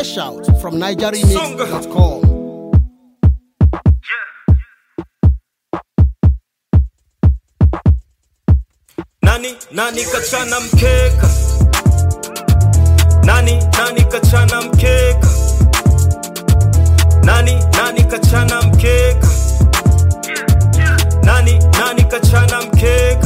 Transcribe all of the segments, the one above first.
Fresh out from NigerRemix.com. Nani nani kachana mkeka? Nani nani kachana mkeka? Nani nani kachana mkeka? Nani nani kachana mkeka?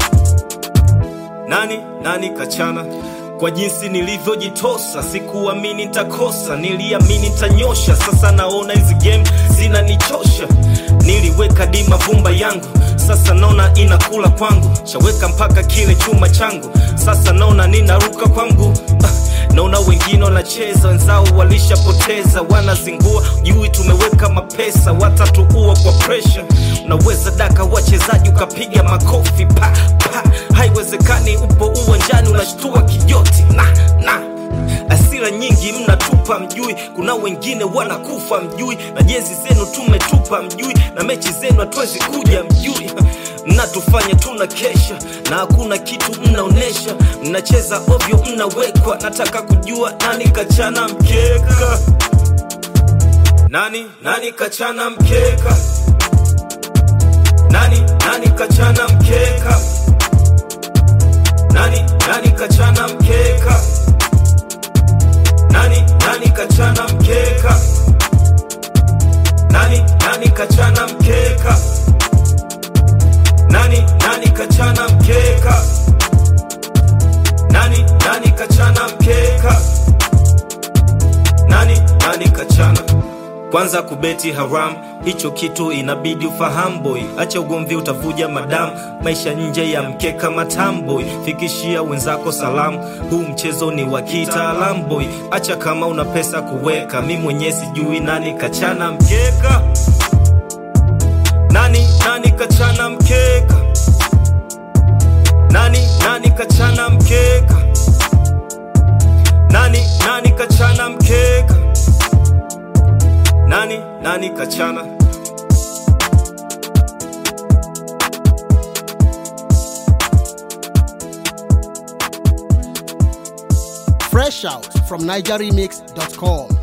Nani nani kachana? Kwa jinsi nilivyojitosa, sikuamini nitakosa, niliamini nitanyosha. Sasa naona hizi game zinanichosha. Niliweka dima vumba yangu, sasa naona inakula kwangu. Shaweka mpaka kile chuma changu, sasa naona ninaruka kwangu. Ah, naona wengine wanacheza, wenzao walishapoteza, wanazingua jui, tumeweka mapesa, watatuua kwa pressure. Unaweza daka wachezaji ukapiga makofi pa pa, haiwezekani. Upo uwanjani unashtua kijoti na na asira nyingi mnatupa mjui, kuna wengine wanakufa mjui, na jezi zenu tumetupa mjui, na mechi zenu hatuwezi kuja mjui. Mnatufanya tuna kesha na hakuna kitu mnaonesha, mnacheza ovyo, mnawekwa. Nataka kujua nani kachana mkeka, nani nani kachana mkeka, nani nani kachana mkeka, nani nani kachana mkeka nani nani kachana mkeka nani nani kachana mkeka nani nani kachana mkeka nani nani kachana mkeka nani nani kachana kwanza kubeti haram hicho kitu inabidi ufahamu boy acha ugomvi utavuja madamu maisha nje ya mkeka matamboy fikishia wenzako salamu huu mchezo ni wa kitaalamu boy acha kama una pesa kuweka mi mwenyewe sijui nani kachana mkeka nani nani kachana mkeka nani nani kachana mkeka nani nani kachana mkeka nani nani kachana Fresh out from NigerRemix.com.